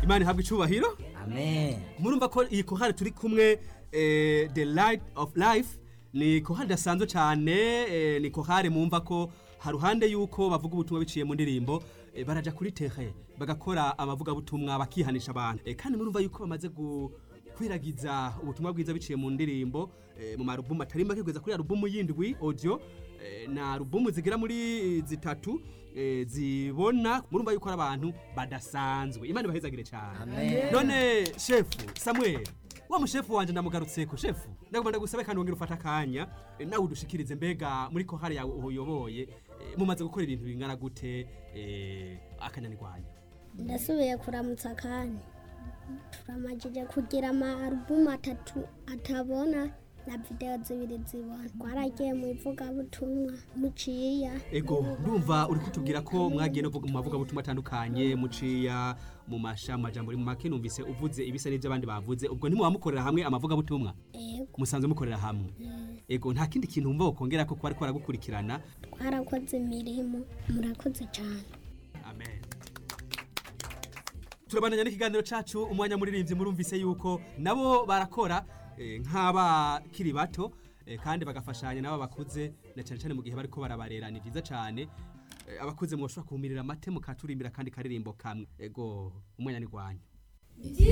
imana ihabwa icubahiro amen murumva ko iyi kohari turi kumwe eh, the light of life ni kohari idasanzwe cyane eh, ni kohari mumva ko haruhande yuko bavuga ubutumwa biciye mu ndirimbo eh, baraja kuri tere bagakora amavugabutumwa bakihanisha abantu eh, kandi murumva yuko bamaze gu kwiragiza ubutumwa bwiza biciye mu ndirimbo eh, mu marubumu atari make kugeza kuri alubumu yindwi audio eh, na alubumu zigera muri zitatu eh, zibona murumva yuko ari abantu badasanzwe imana ibahezagire cyane Amen. none shefu samuel wa mushefu wanje ndamugarutseko shefu ndagomba ndagusabe kandi wongera ufata akanya eh, nawe udushikirize mbega muri kohari yawe uyoboye eh, mumaze gukora ibintu bingana gute eh, akanyanirwanya ndasubiye kuramutsa kandi turamajije kugira ama alubumu atatu atabona na videwo zibiri zibona twaragiye mu ivugabutumwa muciya ego ndumva uri kutubwira ko mwagiye no mu mavugabutumwa atandukanye muciya mu masha mu majambo muri make numvise uvuze ibisa n'ibyo abandi bavuze ubwo ntimuba mukorera hamwe amavugabutumwa ego musanzwe mukorera hamwe ego nta kindi kintu wumva wokongera ko kuba ariko baragukurikirana twarakoze imirimo murakoze cyane amen turabandanya n'ikiganiro cacu umwanya muririmbyi murumvise yuko nabo barakora eh, nk'abakiri bato eh, kandi bagafashanya n'abo bakuze na cyane cyane mu gihe bariko barabarera ni byiza cyane Eh, abakuze mwoshobora kumirira amate mukaturimbira kandi karirimbo kamwe ego umwanya ni gwanyu